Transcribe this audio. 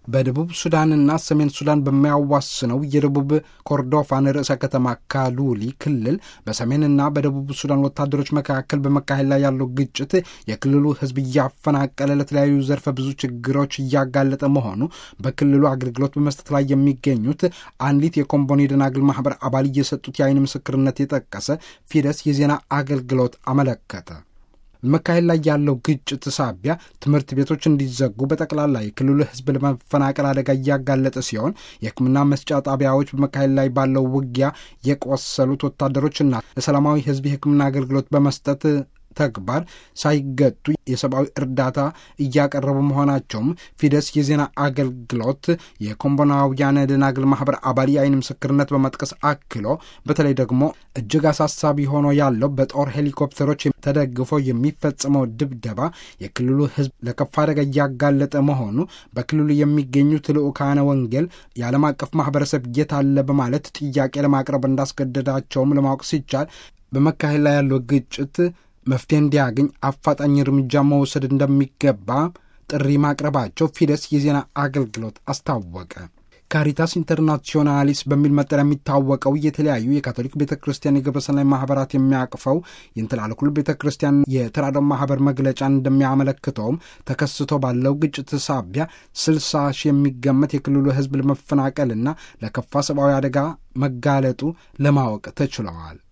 በደቡብ ሱዳንና ሰሜን ሱዳን በሚያዋስነው የደቡብ ኮርዶፋን ርዕሰ ከተማ ካሉሊ ክልል በሰሜንና በደቡብ ሱዳን ወታደሮች መካከል በመካሄድ ላይ ያለው ግጭት የክልሉ ሕዝብ እያፈናቀለ ለተለያዩ ዘርፈ ብዙ ችግሮች እያጋለጠ መሆኑ በክልሉ አገልግሎት በመስጠት ላይ የሚገኙት አንዲት የኮምቦኒ ደናግል ማህበር አባል እየሰጡት የአይን ምስክርነት የጠቀሰ ፊደስ የዜና አገልግሎት አመለከተ። በመካሄድ ላይ ያለው ግጭት ሳቢያ ትምህርት ቤቶች እንዲዘጉ በጠቅላላ የክልሉ ሕዝብ ለመፈናቀል አደጋ እያጋለጠ ሲሆን የሕክምና መስጫ ጣቢያዎች በመካሄድ ላይ ባለው ውጊያ የቆሰሉት ወታደሮችና ለሰላማዊ ሕዝብ የሕክምና አገልግሎት በመስጠት ተግባር ሳይገጡ የሰብአዊ እርዳታ እያቀረቡ መሆናቸውም ፊደስ የዜና አገልግሎት የኮምቦናውያን ደናግል ማህበር አባል የአይን ምስክርነት በመጥቀስ አክሎ በተለይ ደግሞ እጅግ አሳሳቢ ሆኖ ያለው በጦር ሄሊኮፕተሮች ተደግፎ የሚፈጸመው ድብደባ የክልሉ ህዝብ ለከፋ አደጋ እያጋለጠ መሆኑ በክልሉ የሚገኙት ልዑካነ ወንጌል የዓለም አቀፍ ማህበረሰብ የት አለ በማለት ጥያቄ ለማቅረብ እንዳስገደዳቸውም ለማወቅ ሲቻል በመካሄድ ላይ ያለው ግጭት መፍትሄ እንዲያገኝ አፋጣኝ እርምጃ መውሰድ እንደሚገባ ጥሪ ማቅረባቸው ፊደስ የዜና አገልግሎት አስታወቀ። ካሪታስ ኢንተርናሲዮናሊስ በሚል መጠሪያ የሚታወቀው የተለያዩ የካቶሊክ ቤተ ክርስቲያን የግብረሰናይ ማህበራት የሚያቅፈው የእንትላልኩል ቤተ ክርስቲያን የተራድኦ ማህበር መግለጫን እንደሚያመለክተውም ተከስቶ ባለው ግጭት ሳቢያ ስልሳ ሺህ የሚገመት የክልሉ ህዝብ ለመፈናቀልና ለከፋ ሰብአዊ አደጋ መጋለጡ ለማወቅ ተችለዋል።